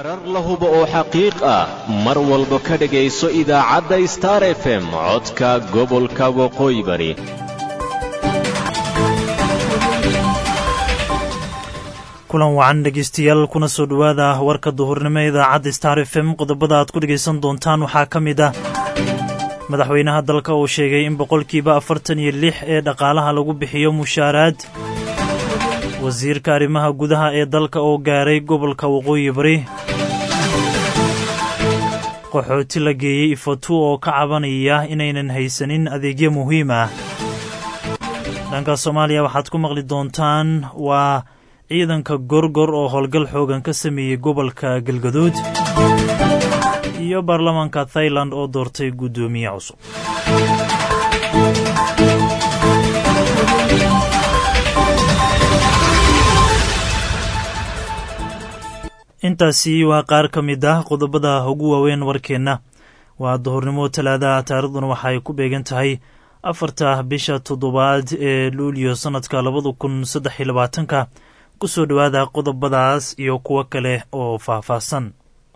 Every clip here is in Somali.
warar la hubo oo xaqiiq ah mar walba ka dhegayso idaacadda star f m codka gobolka waqooyi bari kulan wacan dhegeystayaal kuna soo dhowaada warka duhurnimo ee idaacadda star f m qodobada aad ku dhegaysan doontaan waxaa ka mid ah madaxweynaha dalka uu sheegay in boqolkiiba afartan iyo lix ee dhaqaalaha lagu bixiyo mushaaraad wasiirka arrimaha gudaha ee dalka oo gaaray gobolka waqooyi bari qaxooti la geeyey ifatu oo ka cabanaya inaynan haysanin adeegyo muhiim ah dhanka soomaaliya waxaad ku maqli doontaan waa ciidanka gorgor oo howlgal xoogan ka sameeyey gobolka galgaduud iyo baarlamaanka thailand oo doortay guddoomiye cusub intaasi waa qaar ka mid ah qodobada ugu waaweyn warkeenna waa duhurnimo talaadaha taariikhduna waxa ay ku beegan tahay afarta bisha toddobaad ee luuliyo sannadka labada kun saddex iyo labaatanka ku soo dhowaada qodobadaas iyo kuwo kale oo faahfaahsan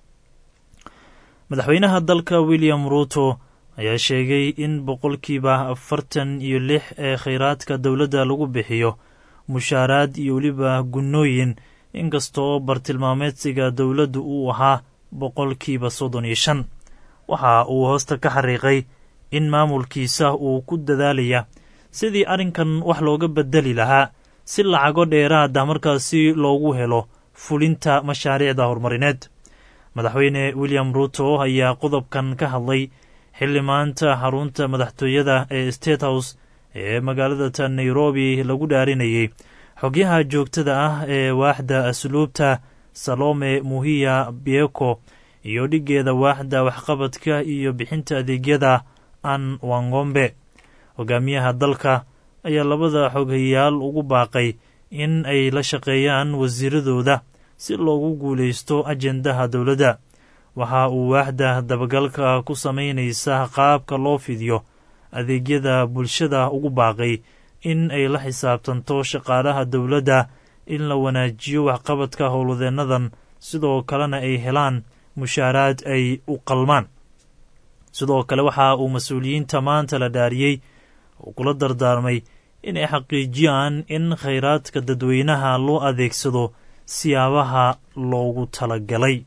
madaxweynaha dalka william ruuto ayaa sheegay in boqolkiiba afartan iyo lix ee khayraadka dowladda lagu bixiyo mushaaraad iyo weliba gunnooyin inkastoo bartilmaameedsiga dowladdu uu ahaa boqolkiiba soddon iyo shan waxa uu hoosta ka xariiqay in maamulkiisa uu ku dadaalaya sidii arrinkan wax looga bedeli lahaa si lacago dheeraada markaasi loogu helo fulinta mashaariicda horumarineed madaxweyne william ruuto ayaa qodobkan ka hadlay xilli maanta xarunta madaxtooyada ee state house ee magaalada nairobi lagu dhaarinayey xogyaha joogtada ah ee waaxda asluubta salome muhiya bieko iyo dhiggeeda waaxda waxqabadka iyo bixinta adeegyada an wangombe hogaamiyaha dalka ayaa labada xoghayaal ugu baaqay in ay la shaqeeyaan wasiiradooda si loogu guulaysto ajendaha dowladda waxa uu waaxda dabagalka ku samaynaysa qaabka loo fidiyo adeegyada bulshada ugu baaqay in ay la xisaabtanto shaqaalaha dowladda in la wanaajiyo waxqabadka howlwadeennadan sidoo kalena ay helaan mushaaraad ay u qalmaan sidoo kale waxa uu mas-uuliyiinta maanta la dhaariyey oo kula dardaarmay inay xaqiijiyaan in khayraadka dadweynaha loo adeegsado siyaabaha loogu talagalay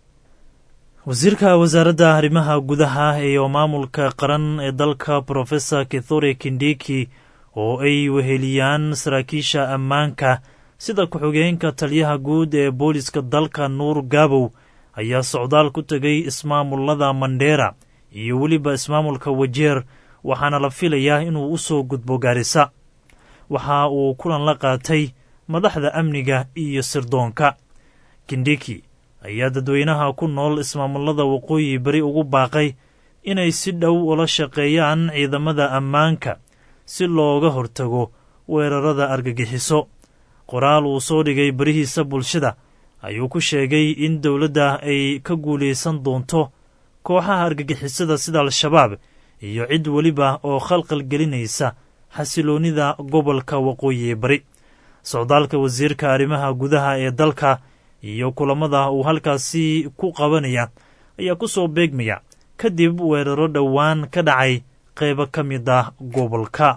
wasiirka wasaaradda arrimaha gudaha iyo maamulka qaran ee dalka profesor kithure kindiki oo ay weheliyaan saraakiisha ammaanka sida ku-xigeenka taliyaha guud ee booliska dalka nuur gaabow ayaa socdaal ku tegay ismaamullada mandheera iyo weliba ismaamulka wajeer waxaana la filayaa inuu u soo gudbo gaarisa waxa uu kulan la qaatay madaxda amniga iyo sirdoonka kindiki ayaa dadweynaha ku nool ismaamullada waqooyi beri ugu baaqay inay si dhow ula shaqeeyaan ciidamada ammaanka si looga hortago weerarada argagixiso qoraal uu soo dhigay berihiisa bulshada ayuu ku sheegay in dowladda ay ka guulaysan doonto kooxaha argagixisada sida al-shabaab iyo cid weliba oo khalqal gelinaysa xasiloonnida gobolka waqooyi bari socdaalka wasiirka arrimaha gudaha ee dalka iyo kulamada uu halkaasi ku qabanaya ayaa ku soo beegmaya kadib weeraro dhowaan ka dhacay qaybo ka mid ah gobolka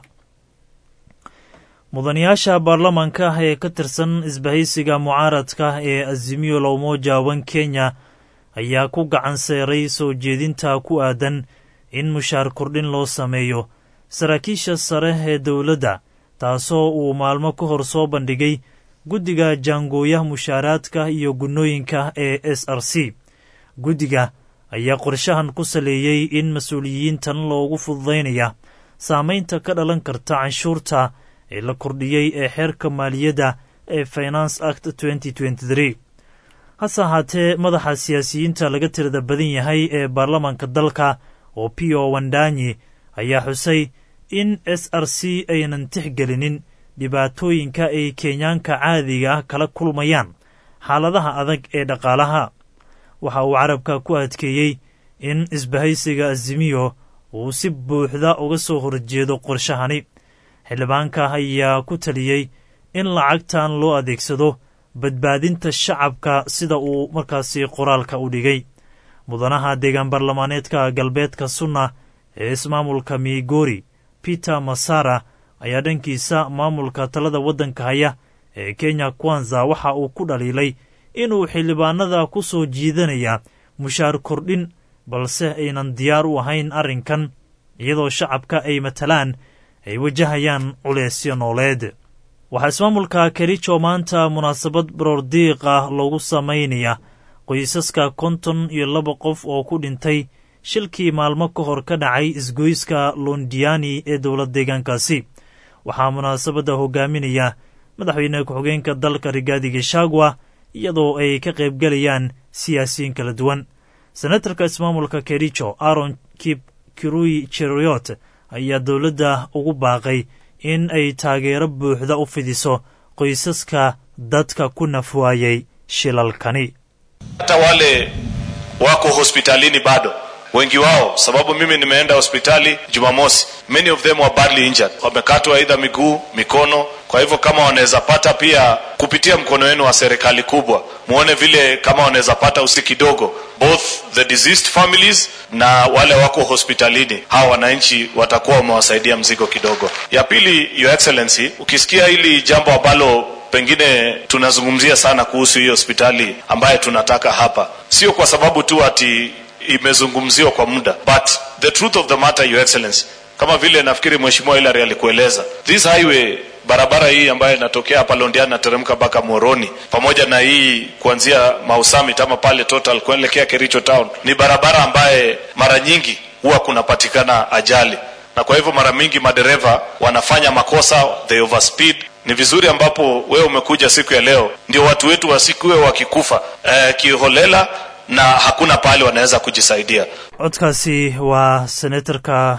mudanayaasha baarlamaanka ee ka tirsan isbahaysiga mucaaradka ee azimiyo la umoja wan kenya ayaa ku gacan seeray soo jeedinta ku aadan in mushaar kordhin loo sameeyo saraakiisha sare ee dowladda taasoo uu maalmo ka hor soo bandhigay guddiga jaangooyaha mushaaraadka iyo gunnooyinka ee s r c guddiga ayaa qorshahan ku saleeyey in mas-uuliyiintan loogu fududaynaya saamaynta ka dhalan karta canshuurta ee la kordhiyey ee xeerka maaliyadda ee finance act hase ahaatee madaxa siyaasiyiinta laga tirada badan yahay ee baarlamaanka dalka oo pio wandanyi ayaa xusay in s r c aynan tixgelinin dhibaatooyinka ay kenyaanka caadiga ah kala kulmayaan xaaladaha adag ee dhaqaalaha waxa uu carabka ku adkeeyey in isbahaysiga azimiyo uu si buuxda uga soo horjeedo qorshahani xildhibaanka ayaa ku taliyey in lacagtan loo adeegsado badbaadinta shacabka sida uu markaasi qoraalka u dhigay mudanaha deegaan baarlamaaneedka galbeedka sunna ee ismaamulka migori peter masara ayaa dhankiisa maamulka talada waddanka haya ee kenya kwanza waxa uu ku dhaliilay inuu xildhibaanada ku soo jiidanaya mushaar kordhin balse aynan diyaar u ahayn arrinkan iyadoo shacabka ay matalaan ay wajahayaan culeysyo nooleed waxaa ismaamulka kericho maanta munaasabad baroordiiq ah loogu samaynaya qoysaska konton iyo laba qof oo ku dhintay shilkii maalmo ka hor ka dhacay isgoyska londiani ee dowlad deegaankaasi waxaa munaasabadda hogaaminaya madaxweyne ku-xigeenka dalka rigaadi geshagwa iyadoo ay ka qaybgelayaan siyaasiyiin kala duwan senatarka ismaamulka kericho aron kip kirui cheriyot ayaa dowladda ugu baaqay in ay taageero buuxda u fidiso qoysaska dadka ku nafwaayay shilalkani hata wale wako hospitalini bado wengi wao sababu mimi nimeenda hospitali jumamosi many of them were badly injured wamekatwa aidha miguu mikono kwa hivyo kama wanaweza pata pia kupitia mkono wenu wa serikali kubwa muone vile kama wanaweza pata usi kidogo both the deceased families na wale wako hospitalini hawa wananchi watakuwa wamewasaidia mzigo kidogo ya pili your excellency ukisikia hili jambo ambalo pengine tunazungumzia sana kuhusu hiyo hospitali ambaye tunataka hapa sio kwa sababu tu ati imezungumziwa kwa muda but the truth of the matter your excellency kama vile nafikiri mheshimiwa Hilary alikueleza this highway barabara hii ambayo inatokea hapa Londiani nateremka mpaka Moroni pamoja na hii kuanzia Mausamit ama pale Total kuelekea Kericho town ni barabara ambaye mara nyingi huwa kunapatikana ajali na kwa hivyo mara mingi madereva wanafanya makosa they overspeed ni vizuri ambapo wewe umekuja siku ya leo ndio watu wetu wasikuwe wakikufa eh, kiholela na hakuna pahali wanaweza kujisaidia codkaasi waa senatarka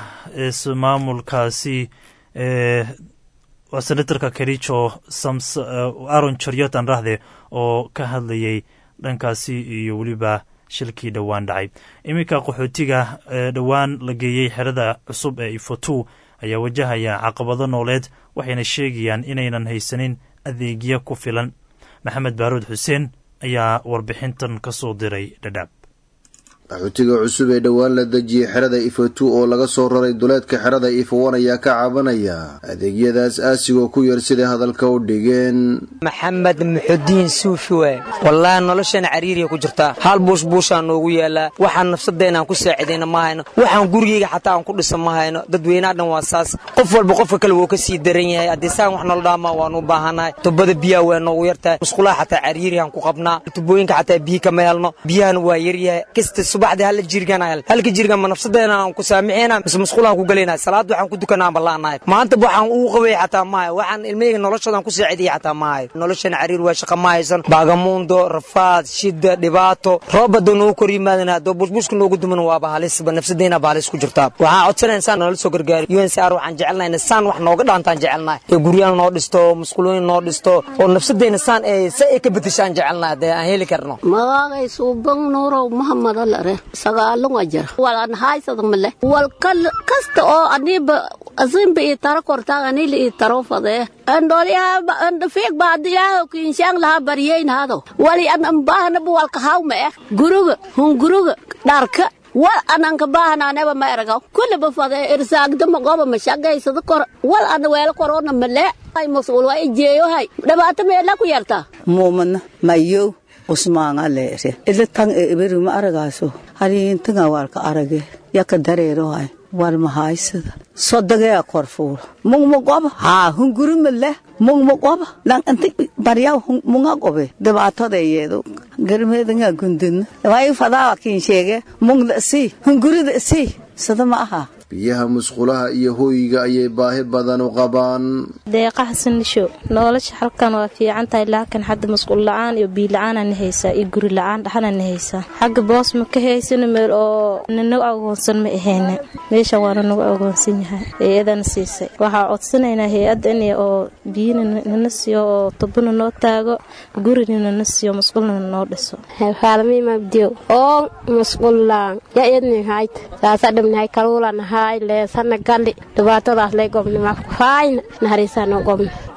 ismaamulkaasi ee waa senatarka kericho sams aron chariot aan rahde oo ka hadlayay dhankaasi iyo weliba shilkii dhowaan dhacay iminka qaxootiga ee dhowaan la geeyey xerada cusub ee ifotu ayaa wajahaya caqabado nooleed waxayna sheegayaan inaynan haysanin adeegyo ku filan maxamed baaruud xuseen ayaa warbixintan ka soo diray dhadhaab qaxootiga cusub ee dhowaan la dejiyey xerada ifotu oo laga soo raray duleedka xerada ifowan ayaa ka cabanaya adeegyadaas aasigoo ku yar siday hadalka u dhigeen maxamed muxudiin suufiwe wallaahi noloshana cariiriya ku jirtaa hal buushbuushaa noogu yaallaa waxaan nafsadeenaan ku saacidayna ma hayno waxaan gurigeyga xataa aan ku dhisa ma hayno dadweynaha dhan waa saas qof walba qofka kale wuu ka sii daran yahay haddii saan wax nolo dhaamaa waanu u baahannahay tubada biyaha waa noogu yartahay musqulaha xataa cariiriyan ku qabnaa tubooyinka xataa biyi kama helno biyahana waa yaryahay kasta subaxdii hal jirgan halka jirgan ma nafsadeena aan ku saamixeena mise musqulaan ku galaynaa salaad waxaan ku dukanaa aan ballaanahay maanta waxaan uu qabay xataa maayo waxaan ilmahayga noloshoodan ku saacidiyay xataa maayo noloshan cariir waa shaqa ma haysan baagamuundo rafaad shida dhibaato roobada noogu kor yimaadana haddoo bushbushka noogu duman waaba halisba nafsadeena ba halis ku jirtaa waxaan codsanaya insaan noola soo gargaari uncr waxaan jecelnahay saan wax nooga dhaantaan jecelnahay ee guryaal noo dhisto musqulooyin noo dhisto oo nafsadeena saan ee sa ay ka bedeshaan jecelnahay haddee aan heli karno magagay suuban nuurow mahamad alare sagaalun ajara walan haysada male wal kasta oo aniba asimba ii taro kortaag anila ii taro fadee andoliyaha andafiig baadiyaha kiinshang laha bariyeyn hado wali an ambahanaba walka hawma eh guruga hunguruga dharka wal ananka baahanaaneba ma eragaw kuliba fadee irsaagdama goba mashagaysada kor wal ana weelo korona male ay masuul waa ijeeyohay dhibaato meela ku yartaa muumana mayow usmaanga leere ila tan e iberi ma aragaaso hariintanga walka arage yaka dareerohay war mahaysada sodagea korfuula mungma goba haa hunguruma leh mungma goba lang anti baryaw munga gobe dhibaatada yeedo garmeedanga gundina way fadaa kiin sheege mungda si hungurida si sada ma aha biyaha musqulaha iyo hooyiga ayay baahi badan u qabaan deeqa xasan nisho nolosha halkan waa fiican tahay laakiin hadda musqul la-aan iyo biyo la-aanana haysaa iyo guri la-aan dhaxanana haysaa xagga boos ma ka haysano meel oo nanagu agoonsan ma ahayna meeshan waana nagu agoonsan yahay hay-adana siisay waxaa codsanaynaa hay-adda in oo biyina nana siiyo oo tubana noo taago gurina nana siiyo musqulna noo dhiso haalmimabdiyo oo musqulaan yaednihayt saasadhamnahay kaluulanahay leesana gali dhibaatadaas lay gobnima faayna nahariisano gobna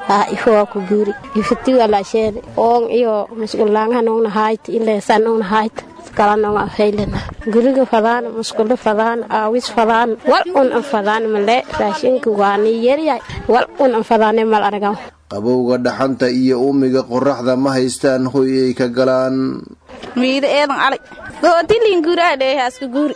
haa ifowaa ku guuri ifatiga laasheene oon iyo musqulaangaha noogna haayt ileesan noogna haayt kalanonga faylana guriga fadaan musqulo fadaan aawis fadaan wal un an fadaan male raashinka waani yaryahay wal un an fadaane mal argaw qabowga dhaxanta iyo uumiga qoraxda ma haystaan hoy ay ka galaan miida eedan alay gootilin guraadheehaaska guuri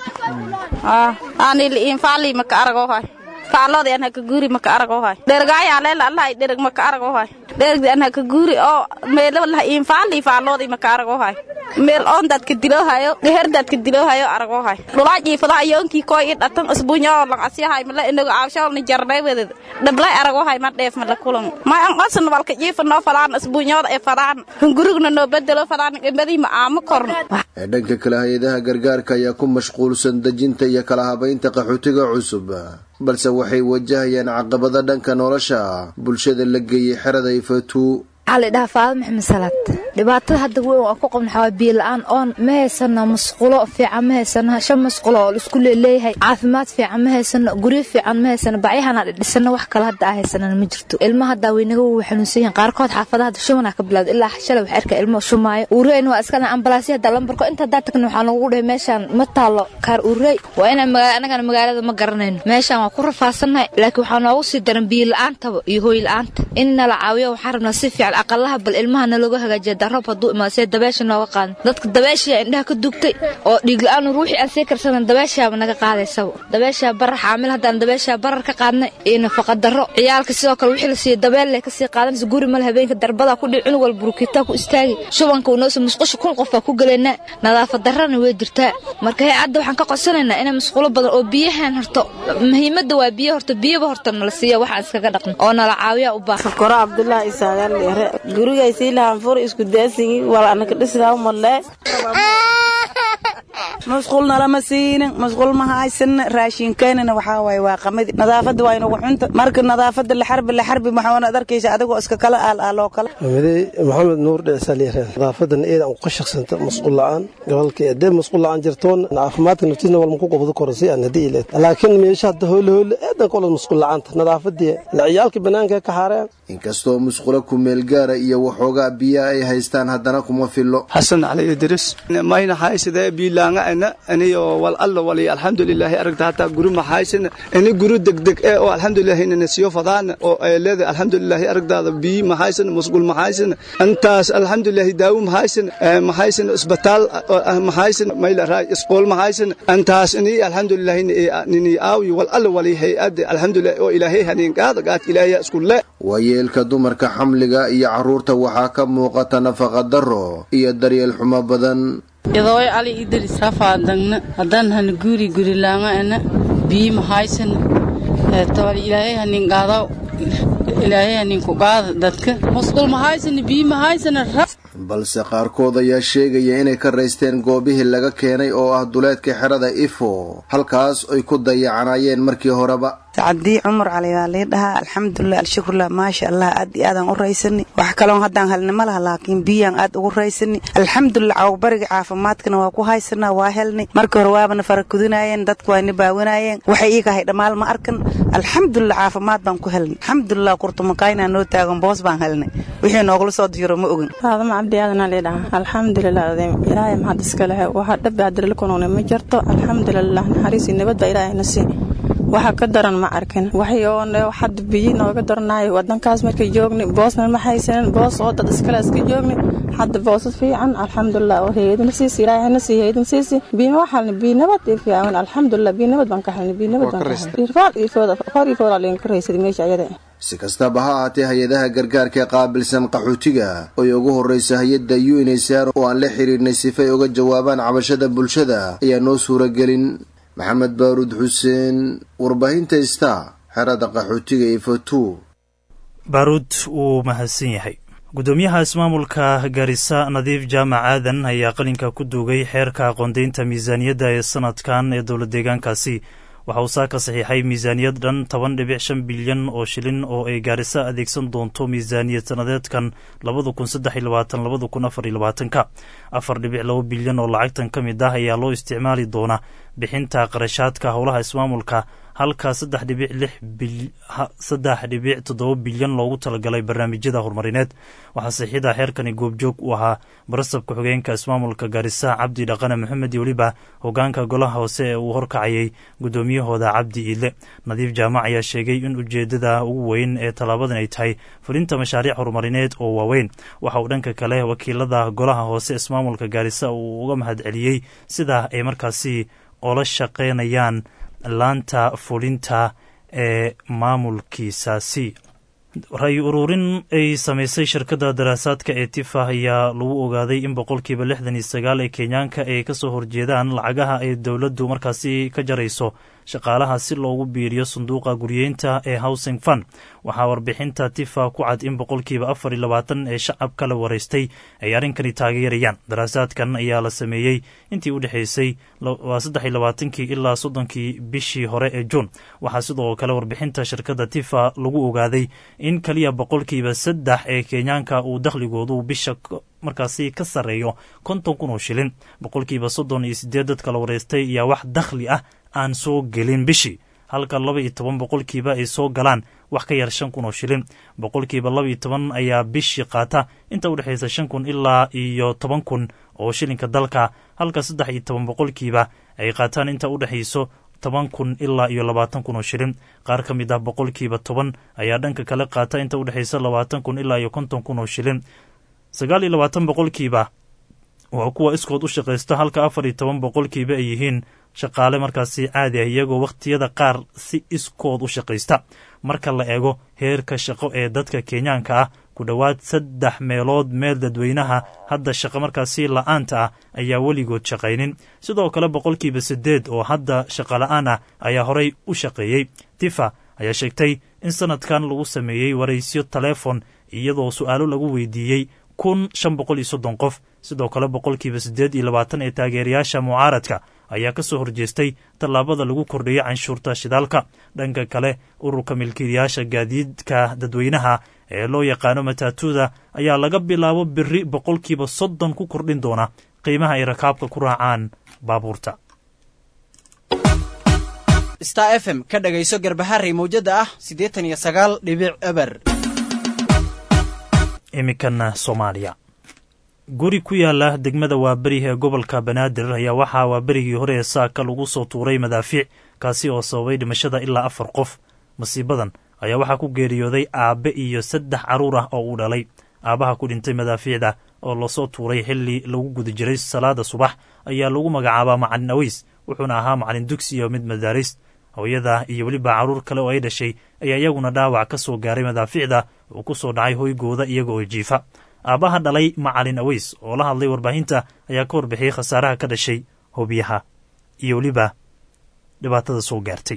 aaniliin faali maka aragohay faaloodi an haka guuri maka aragohay dhergaayaa leela allahay dhereg maka aragohay dhergdi an haka guuri oo meelo lah iin faali faaloodi maka aragohay meel oon dadka diloohayo dheher dadka diloohayo aragohay dhulaa jiifada ayoonkii kooy i dhatan isbuunyoo lang asyahay mala inagu aawshoolni jarnay weded dhablay aragohay ma dheef mala kulan ma an qasan walka jiifanoo fadaan isbuunyooda ee fadaan hungurugna noo bedelo fadaan imadii ma aamo korno ee dhanka kale hay-adaha gargaarka ayaa ku mashquulsan dejinta iyo kala habaynta qaxootiga cusub balse waxay wajahayaan caqabada dhanka nolosha bulshada la geeyey xerada ifatu waxaa la dhahaa faado maxamed salaad dhibaatada hadda weyn aan ku qabno waxaa biyo la-aan oon ma haysano musqulo fiican ma haysano shan musqulo oo laisku leeleeyahay caafimaad fiican ma haysano guryo fiican ma haysano bacyahana dhisano wax kale hadda aa haysanana ma jirto ilmaha haddaa weynaga wuu xanuunsan yihin qaarkood xaafadaha hadda shumana ka bilowda ilaa shalay wax arka ilmo shumaayo uureyna waa iskana ambalaasya hadda lambarko inta haddaa tagna waxaa nagu dhahay meeshaan ma taalo kaar uurey waa inaan magaala anagana magaalada ma garanayno meeshaan waa ku rafaasanahay laakiin waxaa noogu sii daran biyo la-aantaba iyo hooy la-aanta in nala caawiyo waxaa rabnaa si fiican aqalaha bal ilmaha nalooga hagaajiya daroob hadduu imaado see dabeesha nooga qaadan dadka dabeeshaa indhaha ka dugtay oo dhiig la-aan ruuxii aan sii karsanan dabeeshaaba naga qaadaysaba dabeeshaa barar xaamil haddaan dabeeshaa barar ka qaadnay iyo nafaqa darro ciyaalka sidoo kale wixii la siiya dabeelle kasii qaadanaysa guri male habeenka darbadaa ku dhici cunug wal burukitaa ku istaagi shubanka unoose musqusha kun qofaa ku gelaynaa nadaafad darrana way jirtaa marka hee cadda waxaan ka codsanaynaa inay musqulo badan oo biyahan horto muhiimadda waa biyo horto biyaba horta nala siiya waxaan iskaga dhaqno oo nala caawiya u baahan koro cabdullaahi isaagaan dheere gurigaysii lahaan fur isku daasigi wal anaka dhisdaa malee musqul nalama siinin musqul ma haysana raashinkeynana waxaa waaye waa qamadi nadaafadda waa inagu xunta marka nadaafadda laxarbi laxarbi waxaana ad arkaysa adigoo iska kala aal aaloo kale mamadey maxamed nuur dhecsaaliyareen nadaafadan eeda aan ku shaqsanta musqul la-aan gobolka hadee musqul la-aan jirtoon caafimaadka naftiisna wal maku qabado koro si aan hadii ileed laakiin meesha hadda hoole hoole eedan kolad musqul la-aanta nadaafadii la ciyaalka banaanka ka xaareen inkastoo musqulo ku meel gaara iyo waxoogaa biyaha ay haystaan haddana kuma fillo xasan cali idris mayna haysadee biilaanga ana aniyo wal alla wali alxamdulilaahi aragta hataa guri maxaysana ini guri degdeg ee oo alxamdulilahi inana siyo fadaana oo ay leedahay alxamdulilaahi aragtaada biyi maxaysana musqul maxaysana intaas alxamdulilaahi daawo maxaysana maxaysana isbitaal maxaysana mayla raay isqool maxaysana intaas ini alxamdulilaahi nini aawi wal alla wali hay-adda alxamdulilahi oo ilaahay haniin qaada gaad ilaahay isku le waayeelka dumarka xamliga iyo carruurta waxaa ka muuqata nafaqa darro iyo daryeel xumo badan yadooy ali idris rafaadagna haddaan hana guuri gurilaanga ana bii mahaysana tawal ilaahay hanin qaadaw ilaahay hanin ku qaada dadka musqul mahaysana bii mahaysana balse qaarkood ayaa sheegaya inay ka raysteen goobihii laga keenay oo ah duleedka xerada ifo halkaas ay ku dayacanayeen markii horeba sacadii cumar cali baa lii dhahaa alxamdulilah alshukurlah maasha allah aad iyo aadaan u raysani wax kaloon haddaan helni ma laha laakiin biyaan aad ugu raysani alxamdulilah cawbariga caafimaadkana waa ku haysanaa waa helnay markii hore waabana farakudinaayeen dadku waana baawanaayeen waxay iigahay dhammaal ma arkan alxamdulilah caafimaad baan ku helnay alxamdulilah kurtumakaynaa noo taagan boos baan helnay wixii noogula soo diyaro ma ogin faadama cabdi aadanaa lii dhahaa alxamdulilah adeem ilaahay maxad iska lehe waxa dhabi hadirla kunuuna ma jirto alxamdulilah naxariisi nabad baa ilaahayna sii waxa ka daran ma arkin waxad biyi nooga daranayo wadankaas markay joogni boosna ma haysanin boos oo dad iskale iska joogni hadda boosad fiican alxamdulilah oo heydin siisi ilaahayna sii heydin siisi biima waxalni bii nabad iyo fiican alxamdulilah bii nabad baan ka helnay bii nabad baan ka helnay irfaal iyo fooda far iyo fooda leen ka raysay meesha ayada si kastaba ha ahaatee hay-adaha gargaarka ee qaabilsan qaxootiga oy ugu horreysa hay-adda unsr oo aan la xiriirnay sifay uga jawaabaan cabashada bulshada ayaa noo suuragelin maxamed baaruud xuseen warbaahinta star xerada qaxootiga ifatu baaruud wuu mahadsan yahay guddoomiyaha ismaamulka garisa nadiif jaamac aadan ayaa qalinka ku duugay xeerka aqoondaynta miisaaniyadda ee sanadkan ee dowlad deegaankaasi waxa uu saa ka saxiixay miisaaniyad dhan toban dhibic shan bilyan oo shilin oo ay gaarisa adeegsan doonto miisaaniyad sanadeedkan labada kun saddex iyo labaatan labada kun afar iyo labaatanka afar dhibic laba bilyan oo lacagtan ka mid ah ayaa loo isticmaali doonaa bixinta qarashaadka howlaha ismaamulka halka saddex dhibic lix saddex dhibic toddoba bilyan loogu talagalay barnaamijyada horumarineed waxaa saxiixda xeerkani goobjoog u ahaa barasabka xogeenka ismaamulka gaarisa cabdi dhaqane maxamed iyo weliba hogaanka golaha hoose ee uu horkacayay guddoomiyahooda cabdi iidle nadiif jaamac ayaa sheegay in ujeedada ugu weyn ee tallaabadan ay tahay fulinta mashaariic horumarineed oo waaweyn waxa uu dhanka kale wakiilada golaha hoose ismaamulka gaarisa uu uga mahad celiyey sida ay markaasi ola shaqeynayaan laanta fulinta ee maamulkiisaasi ra-y ururin ay samaysay shirkadda daraasaadka ee tifa ayaa lagu ogaaday in boqolkiiba lixdan iyo sagaal ee kenyaanka ay kasoo horjeedaan lacagaha ay dowladdu markaasi ka jarayso shaqaalaha si loogu biiriyo sanduuqa guryeynta ee housing fund waxaa warbixinta tifa ku cad in boqolkiiba afar iyo labaatan ee shacabka la waraystay ay arrinkani taageerayaan daraasaadkan ayaa la sameeyey intii u dhexaysay waa saddex iyo labaatankii ilaa soddonkii bishii hore ee juun waxaa sidoo kale warbixinta shirkadda tifa lagu ogaaday in keliya boqolkiiba saddex ee kenyaanka uu dakhligoodu bisha markaasi ka sarreeyo konton kun oo shilin boqolkiiba soddon iyo sideed dadka la waraystay ayaa wax dakhli ah aan soo gelin bishii halka laba iyo toban boqolkiiba ay soo galaan wax ka yar shan kun oo shilin boqolkiiba laba iyo toban ayaa bishii qaata inta u dhexaysa shan kun ilaa iyo toban kun oo shilinka dalka halka saddex iyo toban boqolkiiba ay qaataan inta u dhexayso toban kun ilaa iyo labaatan kun oo shilin qaar ka mid ah boqolkiiba toban ayaa dhanka kale qaata inta u dhexaysa labaatan kun ilaa iyo konton kun oo shilin sagaal iyo labaatan boqolkiiba waa kuwa iskood u shaqaysta halka afar iyo toban boqolkiiba ay yihiin shaqaale markaasi caadi ah iyagoo wakhtiyada qaar si iskood u shaqaysta marka la eego heerka shaqo ee dadka kenyaanka ah ku dhowaad saddex meelood meel dadweynaha hadda shaqo markaasi la-aanta ah ayaa weligood shaqaynin sidoo kale boqolkiiba siddeed oo hadda shaqo la-aan ah ayaa horey u shaqeeyey tifa ayaa sheegtay in sanadkan lagu sameeyey waraysyo taleefon iyadoo su-aalo lagu weydiiyey kun shan boqol iyo soddon qof sidoo kale boqolkiiba siddeed iyo labaatan ee taageerayaasha mucaaradka ayaa ka soo horjeestay tallaabada lagu kordhiyey canshuurta shidaalka dhanka kale ururka milkiilayaasha gaadiidka dadweynaha ee loo yaqaano mataatuuda ayaa laga bilaabo biri boqolkiiba soddon ku kordhin doona qiimaha ay rakaabka ku raacaan baabuurta star f m ka dhagayso garbaharey mawjada ah siddeetan iyo sagaal dhibic eber iminkana soomaaliya guri ku yaala degmada waaberi ee gobolka banaadir ayaa waxaa waaberigii hore ee saaka lagu soo tuuray madaafiic kaasi oo sababay dhimashada ilaa afar qof masiibadan ayaa waxaa ku geeriyooday aabbe iyo saddex carruur ah oo uu dhalay aabbaha ku dhintay madaafiicda oo lasoo tuuray xilli lagu guda jiray salaada subax ayaa lagu magacaabaa macalin aweys wuxuuna ahaa macalin dugsi iyo mid madaaris hooyada iyo weliba carruur kale oo ay dhashay ayaa iyaguna dhaawac ka soo gaaray madaafiicda uu ku soo dhacay hoygooda iyaga oo jiifa aabbaha dhalay macalin aweys oo la hadlay warbaahinta ayaa ka warbixiyey khasaaraha ka dhashay hobiyaha iyo weliba dhibaatada soo gaartay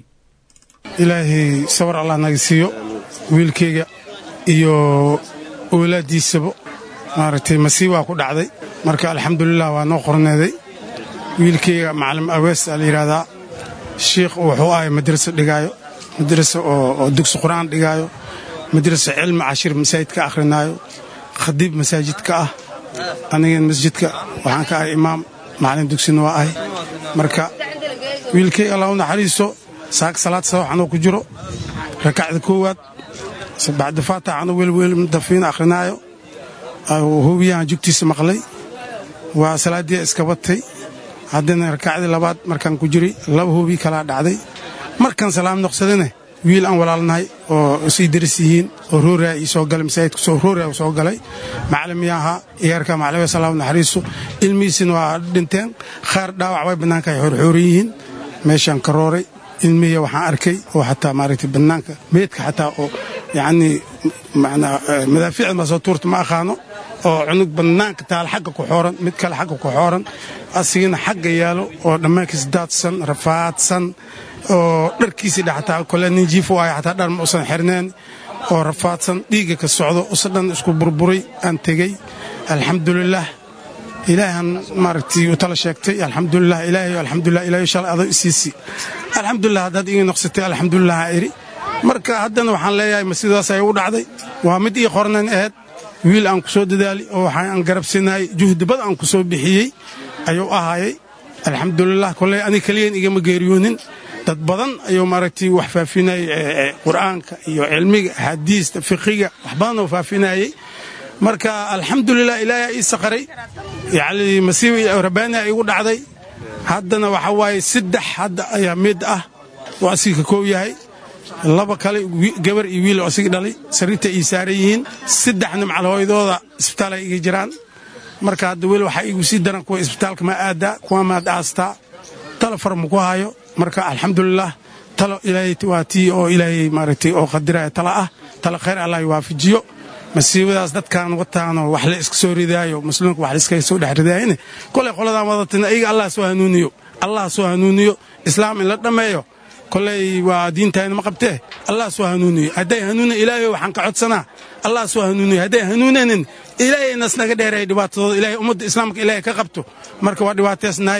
ilaahay sawar allah naga siiyo wiilkayga iyo owlaaddiisaba maaragtay masiibaa ku dhacday marka alxamdulilah waa noo qorneeday wiilkayga macalim awees aa la yidhaahdaa shiikh wuxuu ahay madraso dhigaayo madraso oo dugsi qur'aan dhigaayo madraso cilmi cashir masaajid ka akhrinaayo khadiib masaajid ka ah anigan masjidka waxaan ka ahay imaam macalin dugsina waa ahay marka wiilkayga allah u naxariisto saak salaad sabax anoo ku jiro rakacda koowaad bacda faatax anoo welwel dafiin akhrinaayo hobiyahan jugtiisa maqlay waa salaaddii iska batay haddana rakacdii labaad markaan ku jiray laba hobi kalaa dhacday markaan salaam noqsadane wiil aan walaalnahay oo isii daris yihiin oo rooraa ii soo galay masaajidka rooraa soo galay macalimiya ahaa iyaarka macalimiya salaam naxariiso ilmihiisina waa dhinteen khaar dhaawac way bannaanka ay xoorxooran yihiin meeshaan ka rooray ilmihiya waxaan arkay oo xataa maaragtay bannaanka meedka xataa oo yacnii madaafiicda maasoo tuurta ma aqaano oo cunug bannaanka taal xagga ku xooran mid kale xagga ku xooran asigina xagga yaalo oo dhammaankiis daadsan rafaadsan oo dharkiisii dhe xataa kole nin jiif u ahay xataa dhar ma usan xirneen oo rafaadsan dhiigga ka socdo usa dhan isku burburay aan tegey alxamdulilaah ilaahan maaragtay u tala sheegtay alxamdulilah ilaahay alxamdulilah ilaahay shalay adoo isiisi alxamdulilah haddaad iga noqsatay alxamdulilah aa iri marka haddana waxaan leeyahay ma sidaas ay u dhacday waa mid ii qornayn ahayd wiil aan ku soo dadaali oo waxaan garabsinaayey juhdi bad aan ku soo bixiyey ayuu ahaayay alxamdulilah koley ani keliyan igama geeriyoonin dad badan ayuu maaragtay wax faafinayay qur'aanka iyo cilmiga axaadiista fiqiga wax badan oo faafinayey marka alxamdulilah ilaahay ii saqaray yacni masiiba rabbaani igu dhacday haddana waxa waaye saddex hadda ayaa mid ah oo asiga ka koow yahay laba kale gabar iyo wiil oo asiga dhalay sariirta ii saaran yihiin saddexna macalhooydooda isbitaal ay iga jiraan marka hadda weli waxaa igu sii daran kuwa isbitaalka ma aadaa kuwa maad aastaa talo far ma ku hayo marka alxamdulilah talo ilaahay waa tii oo ilaahay maaragtay oo qadiraya talo ah talo khayr allah waafajiyo masiibadaas dadkaan wataanoo wax la iska soo ridaayo muslimka wax laiskaga soo dhex ridaayane kolay qoladaan wadatina iyaga allah soo hanuuniyo allah soo hanuuniyo islaam in la dhammeeyo koley waa diintayna ma qabtee allah soo hanuuniyo hadday hanuuna ilaahay waxaan ka codsanaa allah soo hanuuniyo hadday hanuunanin ilaahay nas naga dheereeya dhibaatadooda ilaahay ummadda islaamka ilaahay ka qabto marka waa dhibaateysnahay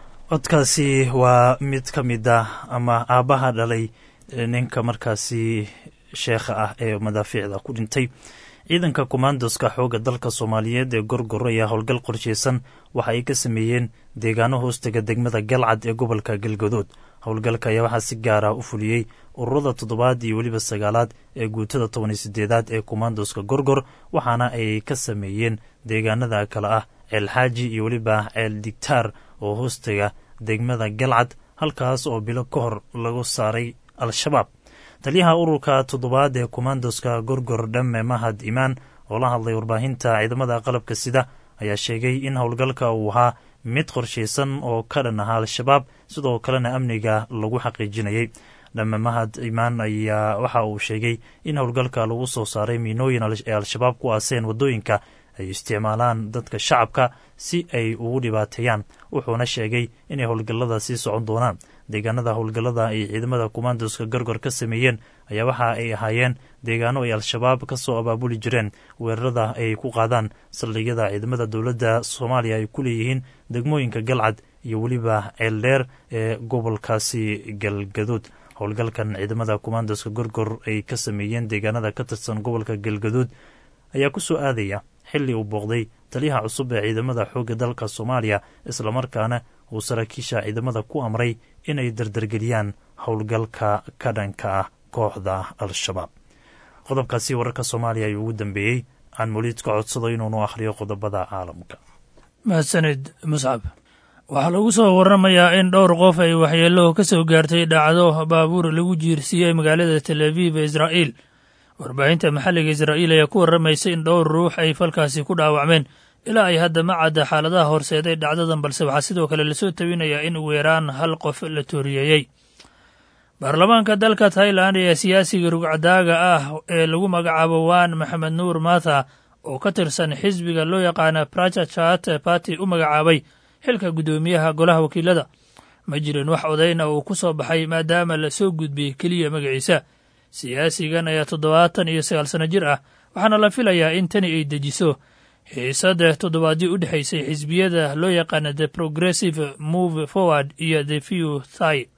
codkaasi waa mid ka mid ah ama aabbaha dhalay ninka markaasi sheekha ah ee madaafiicda ku dhintay ciidanka komandoska xoogga dalka soomaaliyeed ee gorgor ayaa howlgal qorsheysan waxa ay ka sameeyeen deegaano hoostega degmada galcad ee gobolka galgadood howlgalka ayaa waxaa si gaar ah u fuliyey ururada toddobaad iyo weliba sagaalaad ee guutada toban iyo sideedaad ee komandoska gorgor waxaana ay ka sameeyeen deegaanada kale ah ceelxaaji iyo weliba ceel digtaar oo hoostega degmada galcad halkaas oo bilo ka hor lagu saaray al-shabaab taliyaha ururka toddobaad ee komandoska gorgor dhamme mahad imaan oo la hadlay warbaahinta ciidamada qalabka sida ayaa sheegay in howlgalka uu ahaa mid qorshaysan oo ka dhan ahaa al-shabaab sidoo kalena amniga lagu xaqiijinayay dhamme mahad imaan ayaa waxa uu sheegay in howlgalka lagu soo saaray miinooyin ee al-shabaab ku aaseen waddooyinka ay isticmaalaan dadka shacabka si ay ugu dhibaateeyaan wuxuuna sheegay inay howlgallada sii socon doonaan deegaanada howlgallada ay ciidamada komandoska gorgor ka sameeyeen ayaa waxa ay ahaayeen deegaano ay al-shabaab ka soo abaabuli jireen weerarada ay ku qaadaan saldhigyada ciidamada dowladda soomaaliya ay ku leeyihiin degmooyinka galcad iyo weliba ceeldheer ee gobolkaasi galgaduud howlgalkan ciidamada komandoska gorgor ay ka sameeyeen deegaanada ka tirsan gobolka galgaduud ayaa ku soo aadaya xilli uu booqday taliyaha cusub ee ciidamada xoogga dalka soomaaliya islamarkaana uu saraakiisha ciidamada ku amray inay dardargeliyaan howlgalka ka dhanka ah kooxda al-shabaab qodobkaasi wararka soomaaliya ayuu ugu dambeeyey aan moliid ka codsado inuunu akhriyo qodobada caalamka mahadsanid muscab waxaa lagu soo waramayaa in dhowr qof ay waxyeelo ka soo gaartay dhacdo baabuur lagu jiirsiiyey magaalada tel aviv ee israa'iil warbaahinta maxalliga israa'iil ayaa ku warramaysa in dhowr ruux ay falkaasi ku dhaawacmeen ilaa ay hadda ma cadda xaaladaha horseeday dhacdadan balse waxaa sidoo kale lasoo tabinayaa in ugu yaraan hal qof la tooriyeeyey baarlamaanka dalka tailan ayaa siyaasiga rugcadaaga ah ee lagu magacaabo waan maxamed nuur matha oo ka tirsan xisbiga loo yaqaana prachachat party u magacaabay xilka guddoomiyaha golaha wakiilada ma jirin wax odayna uu ku soo baxay maadaama la soo gudbiyey keliya magaciisa siyaasigan ayaa toddobaatan iyo sagaal sanno jir ah waxaana la filayaa in tani ay dejiso xiisada toddobaadyo u dhexaysay xisbiyada loo yaqaana the progressive move forward iyo the few thy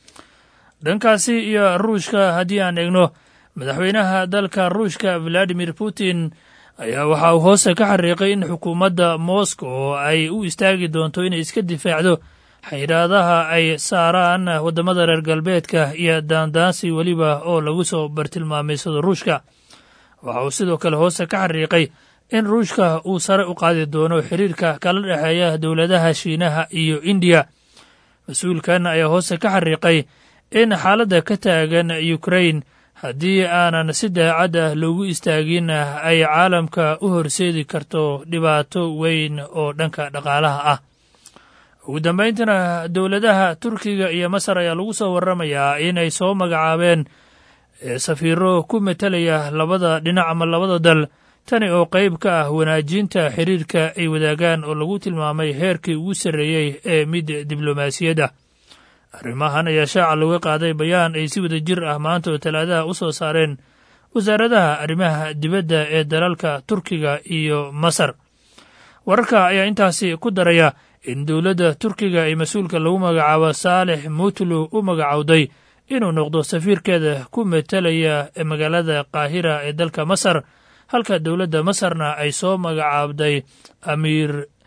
dhankaasi iyo ruushka haddii aan eegno madaxweynaha dalka ruushka valadimir putin ayaa waxa uu hoose ka xariiqay in xukuumadda moscow ay u istaagi doonto inay iska difaacdo xayiraadaha ay saaraan waddamada reer galbeedka iyo daandaansi weliba oo lagu soo bartilmaamaysado ruushka waxa uu sidoo kale hoose ka xariiqay in ruushka uu sare u qaadi doono xiriirka kala dhexeeya dowladaha shiinaha iyo indiya mas-uulkan ayaa hoose ka xariiqay in xaaladda ka taagan ukrain haddii aanan si daacad ah loogu istaagin ay caalamka u horseedi karto dhibaato weyn oo dhanka dhaqaalaha ah ugu dambayntiina dowladaha turkiga iyo masar ayaa lagu soo warramayaa inay soo magacaabeen safiiro ku metelaya labada dhinac ama labada dal tani oo qayb ka ah wanaajinta xiriirka ay wadaagaan oo lagu tilmaamay heerkii ugu sarreeyey ee mid diblomaasiyadda arrimahan ayaa shaaca looga qaaday bayaan ay si wada jir ah maanta oo talaadaha u soo saareen wasaaradaha arrimaha dibadda ee dalalka turkiga iyo masar wararka ayaa intaasi ku daraya in dowladda turkiga ee mas-uulka lagu magacaabo saalex mutlu u magacowday inuu noqdo safiirkeeda ku metelaya magaalada qaahira ee dalka masar halka dowladda masarna ay soo magacaabday amiir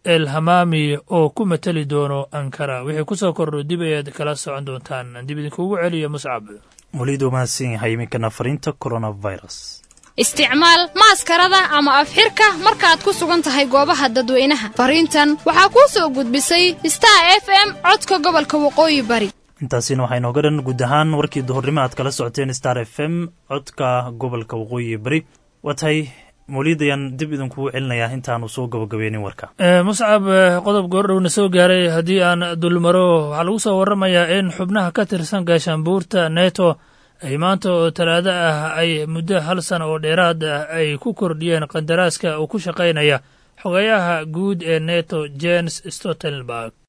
el hamaami oo ku mateli doono ankara wixii ku soo kordho dib ayaad kala socon doontaan dib idinkuugu celiya muscab welidu mahadsan yahay iminkana fariinta coronavirus isticmaal maaskarada ama afxirka markaad ku sugan tahay goobaha dadweynaha fariintan waxaa kuu soo gudbisay star f m codka gobolka waqooyi bari intaasina waxaa inooga dhan guud ahaan warkii duhurnimo aad kala socoteen star f m codka gobolka waqooyi bari waa tahay mawliid ayaan dib idinkugu celinayaa intaanu soo gabagabeynin warka muscab qodob goordhowna soo gaaray haddii aan dulmaro waxaa lagu soo warramayaa in xubnaha ka tirsan gaashaanbuurta neto ay maanta oo talaado ah ay muddo hal sana oo dheeraad ah ay ku kordhiyeen qandaraaska uu ku shaqaynaya xogayaha guud ee neto jens stoltenberg